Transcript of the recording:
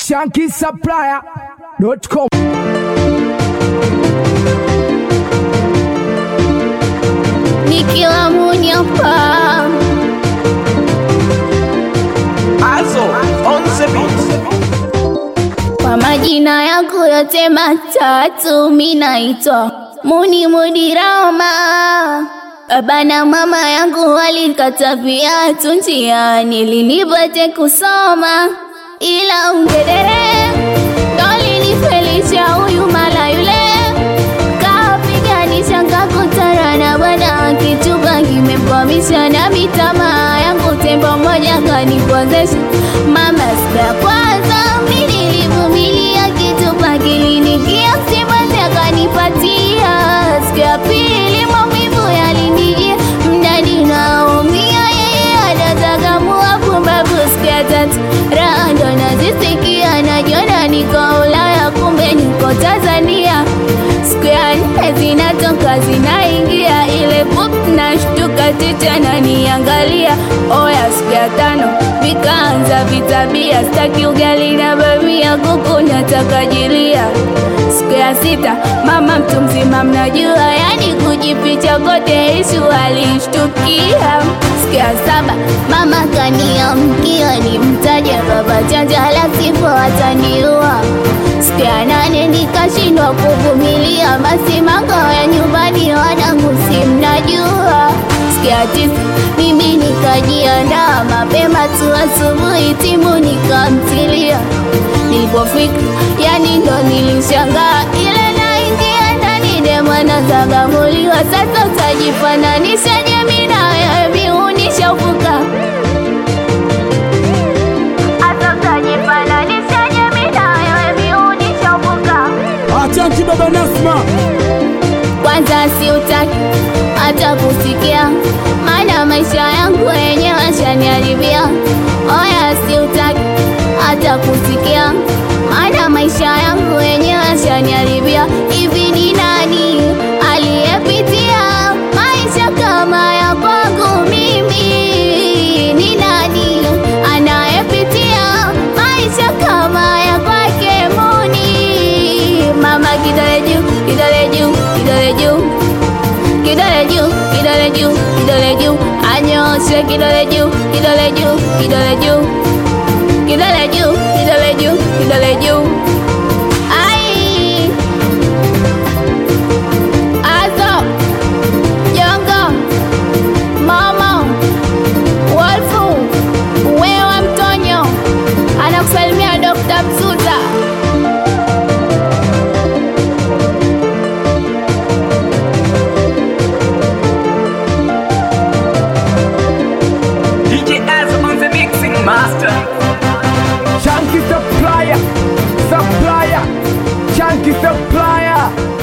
shankisupplier.com. nikiwa munyapa Also, on the beat. kwa majina yangu yote matatu minaitwa Muni Mudirama. Baba na mama yangu walikata viatu njiani ili nipate kusoma, ila ungedere ndo linifelisha huyu mala yule kapiganisha kakutana na bwana akitupa kimekwamisha na mitamaa yangu tembo moja kanipozesha mama siku ya kwanza mi nilivumilia kitupa kilinikia msibazi akanipatia siku ya pili maumivu yalinijia mdadi naumia yeye anatakamua pumbavu siku ya tatu raha ndo nazisikia najiona niko Ulaya kumbe niko Tanzania siku ya nne zinatoka zinaingia ile pup nashtuka tita naniangalia oya siku ya tano vikaanza vitabia staki ugali na bamia kuku nataka jilia siku ya sita mama mtu mzima mnajua yani kujificha kote isu alishtukia siku ya saba mama kaniamkia nimtaje baba chanja la sipo ataniua siku ya nane nikashindwa kuvumilia basi makao ya nyumbani wanangu si mnajua siku ya tisa mimi nikajiandaa mapema tu asubuhi timu nikamtilia nilipofika yani ndo nilishangaa ile naingia ndani demana zagamuliwa sasa utajifananisha jamii na wewe viunishafuka hata utajifananisha jamii na wewe viunishafuka Achanki baba Nasma. kwanza siutaki hata kusikia, maana maisha yangu yenyewe ashaniharibia. Oya, siutaki hata kusikia, maana maisha yangu yenyewe ashaniharibia. Hivi ni nani aliyepitia maisha kama ya kwangu mimi? Ni nani anayepitia maisha kama ya kwake Muni? Mama kidole juu, kidole juu, kidole juu kidole juu, kidole juu, kidole juu, anyoshe kidole juu, kidole juu, kidole juu, kidole juu, kidole juu, kidole juu. Ai, Azo, Jongo, Momo, Wolfu, wewe mtonyo, anakusalimia Dr. Msuta. DJ Az on the mixing master. Chunky supplier, supplier, chunky supplier.